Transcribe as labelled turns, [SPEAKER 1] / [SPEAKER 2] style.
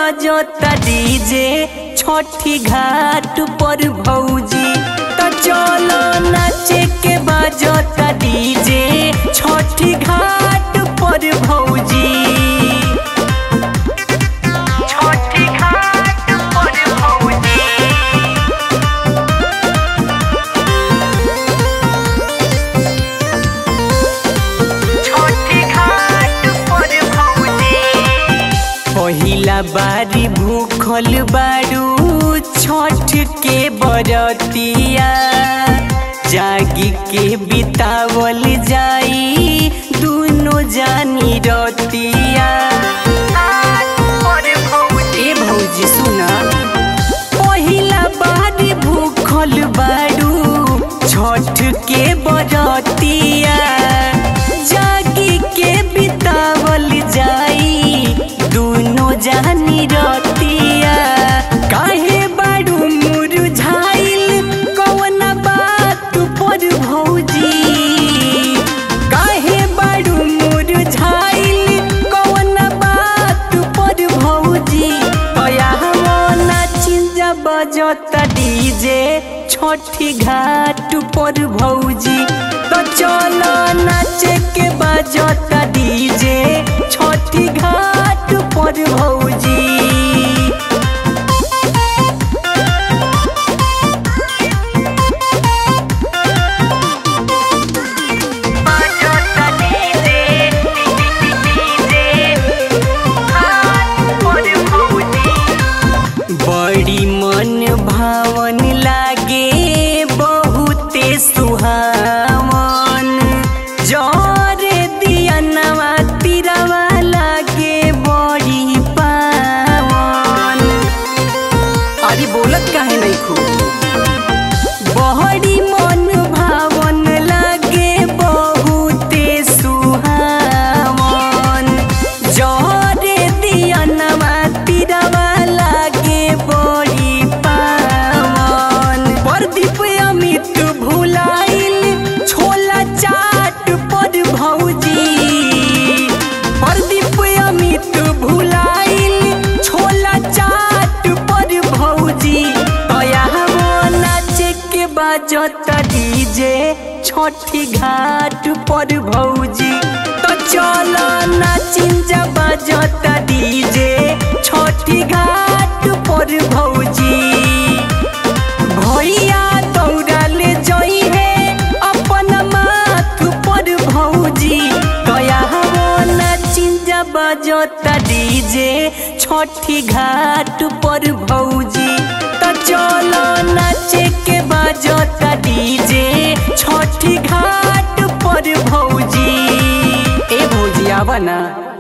[SPEAKER 1] बजता डीजे छठी घाट पर भौजी त चलो नाचे के बजता डीजे छठी घाट पर भौजी छठी घाट पर भौजी छोटी घाट पर भौजी पहिला बारी भूखल बारू छठ के बरतिया जागी के बितावल जाई दुनो जानी रतिया ए भौजी सुना पहिला बारी भूखल बारू छठ के बरतिया जागी के बितावल जाई दुनो जानी रतिया काहे बारू मुरझाइल कौन बात पर भौजी काहे बारू मुरझाइल कौन बात पर भौजी तया नाचिंजा बजता डीजे छठी घाट पर भौजी तो चलो नाचे के बजता डीजे छठी घाट पर भौजी बजता डीजे डीजे घाट पर भौजी बड़ी मन भावन लागे बहुते सुहावन जरे दियनवा तिरवा लागे बड़ी पावन अरे बोलत काहे नहीं खूब बड़ी मन भावन लागे बहुते सुहावन जरे दियनवा तिरवा लागे बड़ी पावन प्रदीप अमित भुलाइल छोला चाट पर भौजी प्रदीप अमित भुलाइल छोला चाट पर भौजी तया नाचे के बाजता डीजे छठी घाट पर भौजी तो चलो नाचिंजा बाजता डीजे छठी घाट पर भौजी भैया दौड़ाले जई है अपन माथ पर भौजी कया नाचिंजा बजता डीजे छठी घाट पर भौजी तो चलो नाचे के बजता डीजे छठी घाट पर भौजी ए भौजी आवा ना